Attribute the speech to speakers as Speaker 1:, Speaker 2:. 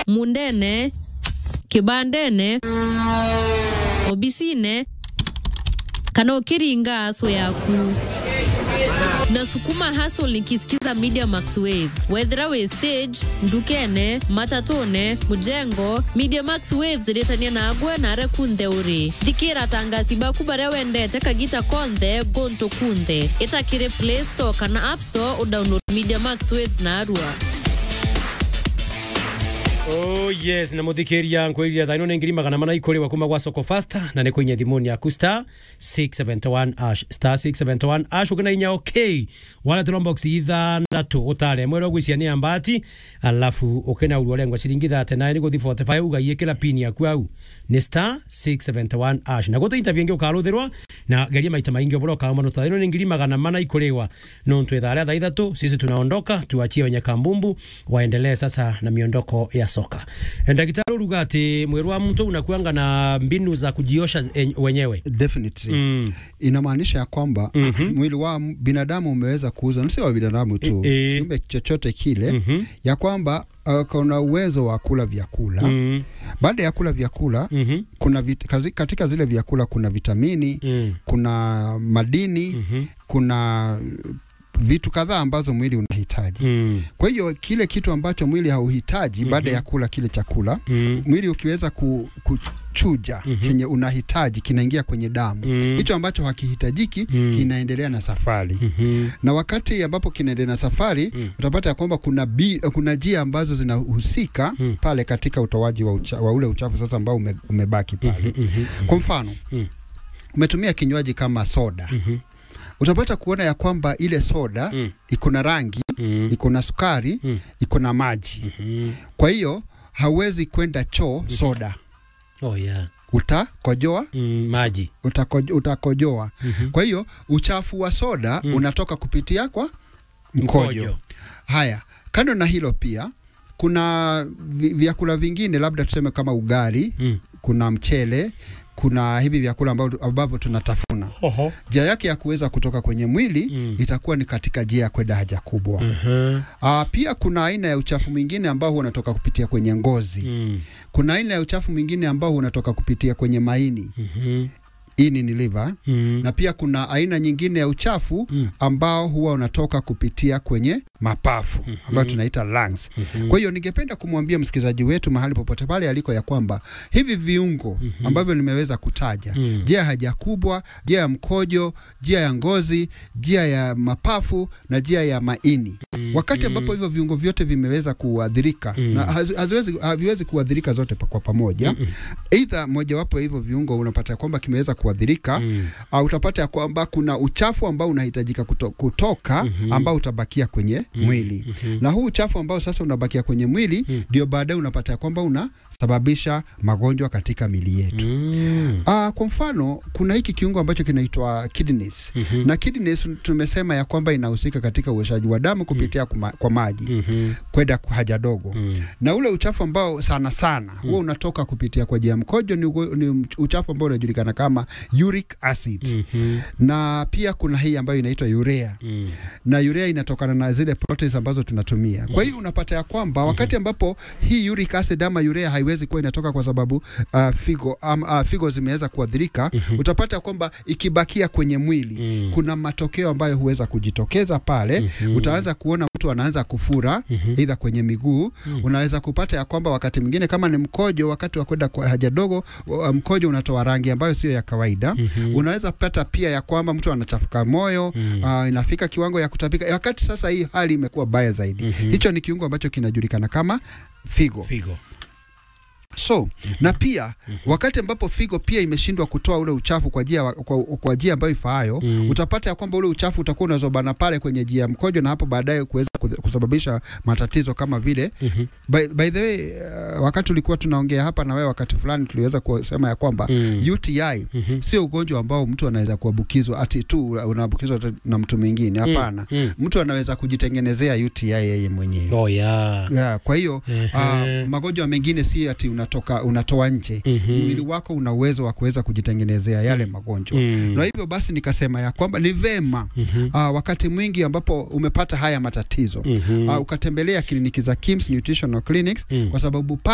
Speaker 1: mundene kibandene obisine kana ukiringa aso yaku nasukuma hustle nikisikiza media max waves wethera we stage ndukene matatone mujengo media max waves iretania nagwe nare kunthe uri thikira tangasi baku baria wendete kagita konthe gonto kunthe itakiri play store kana app store udownload media max waves na arua
Speaker 2: Oh yes na muthikiria nkwirira thaino ni ngiri magana mana ikuriwa kuma gwa soko fasta na ni kuinya thimuni yaku star 671 ash star 671 ash ukina inya okay wala trombox ithandatu utare mwero gwisia ni ambati alafu ukina urwa lengwa ciringi 39 ni guthi 45 ugaie kila pin yaku au ni star 671 ash na gutu interview ngi ukaruthirwa na geria maita maingi obora ukauma thaino ni ngiri magana mana ikuriwa no ntwethara thaa ithatu sisi tunaondoka tuachie wenye kambumbu waendelee sasa na miondoko ya soka ndagitari uruga ati mwiri wa mtu unakuanga na mbinu za kujiosha en- wenyewe
Speaker 3: definitely
Speaker 2: Mm.
Speaker 3: inamaanisha ya kwamba
Speaker 2: Mhm.
Speaker 3: mwili wa m- binadamu umeweza kuuzwa, na sio wa binadamu tu,
Speaker 2: E- e.
Speaker 3: kiumbe chochote kile
Speaker 2: Mhm.
Speaker 3: ya kwamba uh, kuna uwezo wa kula vyakula
Speaker 2: Mm.
Speaker 3: baada ya kula vyakula
Speaker 2: Mhm.
Speaker 3: kuna vit, kazi, katika zile vyakula kuna vitamini
Speaker 2: Mm.
Speaker 3: kuna madini
Speaker 2: Mhm.
Speaker 3: kuna vitu kadhaa ambazo mwili unahitaji
Speaker 2: Mm.
Speaker 3: kwa hiyo kile kitu ambacho mwili hauhitaji baada ya kula kile chakula
Speaker 2: Mm.
Speaker 3: mwili ukiweza ku, kuchuja
Speaker 2: Mhm.
Speaker 3: chenye unahitaji kinaingia kwenye damu
Speaker 2: Mm.
Speaker 3: hicho ambacho hakihitajiki
Speaker 2: Mm.
Speaker 3: kinaendelea na safari
Speaker 2: Mhm.
Speaker 3: na wakati ambapo kinaendelea na safari
Speaker 2: Mm.
Speaker 3: utapata ya kwamba kuna, bi, kuna njia ambazo zinahusika
Speaker 2: Mm.
Speaker 3: pale katika utoaji wa, ucha, wa ule uchafu sasa ambao ume, umebaki pale
Speaker 2: Mhm.
Speaker 3: kwa mfano
Speaker 2: Mm.
Speaker 3: umetumia kinywaji kama soda
Speaker 2: Mhm.
Speaker 3: utapata kuona ya kwamba ile soda
Speaker 2: Mm.
Speaker 3: iko na rangi
Speaker 2: Mm.
Speaker 3: iko na sukari
Speaker 2: Mm.
Speaker 3: iko na maji
Speaker 2: Mhm.
Speaker 3: kwa hiyo hauwezi kwenda choo soda
Speaker 2: Oh yeah.
Speaker 3: utakojoa
Speaker 2: Mm. Maji.
Speaker 3: utako- utakojoa
Speaker 2: Mhm.
Speaker 3: kwa hiyo uchafu wa soda
Speaker 2: Mm.
Speaker 3: unatoka kupitia kwa mkojo. Haya, kando na hilo pia kuna vi- vyakula vingine labda tuseme kama ugali,
Speaker 2: Mm.
Speaker 3: kuna mchele, kuna hivi vyakula ambavyo ambavyo tunatafuna.
Speaker 2: Oho.
Speaker 3: Njia yake ya kuweza kutoka kwenye mwili
Speaker 2: Mm.
Speaker 3: itakuwa ni katika njia ya kwenda haja kubwa.
Speaker 2: Mhm.
Speaker 3: Aa, pia kuna aina ya uchafu mwingine ambao huwa unatoka kupitia kwenye ngozi.
Speaker 2: Mm.
Speaker 3: Kuna aina ya uchafu mwingine ambao huwa unatoka kupitia kwenye maini.
Speaker 2: Mhm.
Speaker 3: Ini ni liver.
Speaker 2: Mm.
Speaker 3: Na pia kuna aina nyingine ya uchafu
Speaker 2: Mm.
Speaker 3: ambao huwa unatoka kupitia kwenye mapafu ambayo tunaita lungs. Kwa hiyo ningependa kumwambia msikilizaji wetu mahali popote pale aliko ya kwamba hivi viungo ambavyo nimeweza kutaja,
Speaker 2: Mm.
Speaker 3: njia ya haja kubwa, njia ya mkojo, njia ya ngozi, njia ya mapafu na njia ya maini, wakati ambapo hivyo viungo vyote vimeweza kuathirika
Speaker 2: Mm.
Speaker 3: na hazi- haziwezi haviwezi kuathirika zote pa- kwa pamoja, aidha mojawapo ya hivyo viungo unapata ya kwamba kimeweza kuathirika
Speaker 2: Mm.
Speaker 3: au utapata ya kwamba kuna uchafu ambao unahitajika kuto, kutoka
Speaker 2: Mhm.
Speaker 3: ambao utabakia kwenye mwili
Speaker 2: Mhm.
Speaker 3: na huu uchafu ambao sasa unabakia kwenye mwili
Speaker 2: Mm.
Speaker 3: ndio baadaye unapata ya kwamba unasababisha magonjwa katika mili yetu.
Speaker 2: Mm.
Speaker 3: Ah, kwa mfano kuna hiki kiungo ambacho kinaitwa kidneys
Speaker 2: Mhm.
Speaker 3: na kidneys tumesema ya kwamba inahusika katika uoshaji wa damu kupitia kuma, kwa maji
Speaker 2: Mhm.
Speaker 3: kwenda kwa haja dogo
Speaker 2: Mm.
Speaker 3: na ule uchafu ambao sana sana huwa unatoka kupitia kwa njia ya mkojo ni, ugo- ni uchafu ambao unajulikana kama uric acid
Speaker 2: Mhm.
Speaker 3: na pia kuna hii ambayo inaitwa urea
Speaker 2: Mm.
Speaker 3: na urea inatokana na zile proteins ambazo tunatumia. Kwa hiyo unapata ya kwamba wakati ambapo hii uric acid ama urea haiwezi kuwa inatoka kwa sababu uh, figo um, uh, figo zimeweza kuadhirika, utapata kwamba ikibakia kwenye mwili
Speaker 2: Mm.
Speaker 3: kuna matokeo ambayo huweza kujitokeza pale.
Speaker 2: Mhm.
Speaker 3: Utaanza kuona mtu anaanza kufura aidha kwenye miguu. Unaweza kupata ya kwamba wakati mwingine kama ni mkojo, wakati wa kwenda kwa haja dogo, uh, mkojo unatoa rangi ambayo sio ya kawaida. Unaweza pata pia ya kwamba mtu anachafuka moyo uh, inafika kiwango ya kutapika, wakati sasa hii hali imekuwa baya zaidi. Hicho ni kiungo ambacho kinajulikana kama figo.
Speaker 2: Figo.
Speaker 3: So na pia wakati ambapo figo pia imeshindwa kutoa ule uchafu kwa njia kwa, kwa njia ambayo ifaayo
Speaker 2: Mm.
Speaker 3: utapata ya kwamba ule uchafu utakuwa unazobana pale kwenye njia ya mkojo na hapo baadaye kuweza kuth- kusababisha matatizo kama vile
Speaker 2: Mhm.
Speaker 3: by, by the way uh, wakati tulikuwa tunaongea hapa na wewe wakati fulani tuliweza kusema ya kwamba
Speaker 2: Mm.
Speaker 3: UTI
Speaker 2: Mhm.
Speaker 3: sio ugonjwa ambao mtu anaweza kuambukizwa ati tu unaambukizwa tu na mtu mwingine hapana
Speaker 2: Mm.
Speaker 3: mtu anaweza kujitengenezea UTI yeye mwenyewe
Speaker 2: Oh yeah.
Speaker 3: yeah, kwa hiyo
Speaker 2: Ehe.
Speaker 3: uh, magonjwa mengine si ati unatoka unatoa nje
Speaker 2: Mhm.
Speaker 3: mwili wako una uwezo wa kuweza kujitengenezea yale magonjwa
Speaker 2: Mm.
Speaker 3: na hivyo basi nikasema ya kwamba ni vema
Speaker 2: Mhm.
Speaker 3: uh, wakati mwingi ambapo umepata haya matatizo
Speaker 2: Mhm.
Speaker 3: uh, ukatembelea kliniki za Kims Nutritional Clinics
Speaker 2: Mm.
Speaker 3: kwa sababu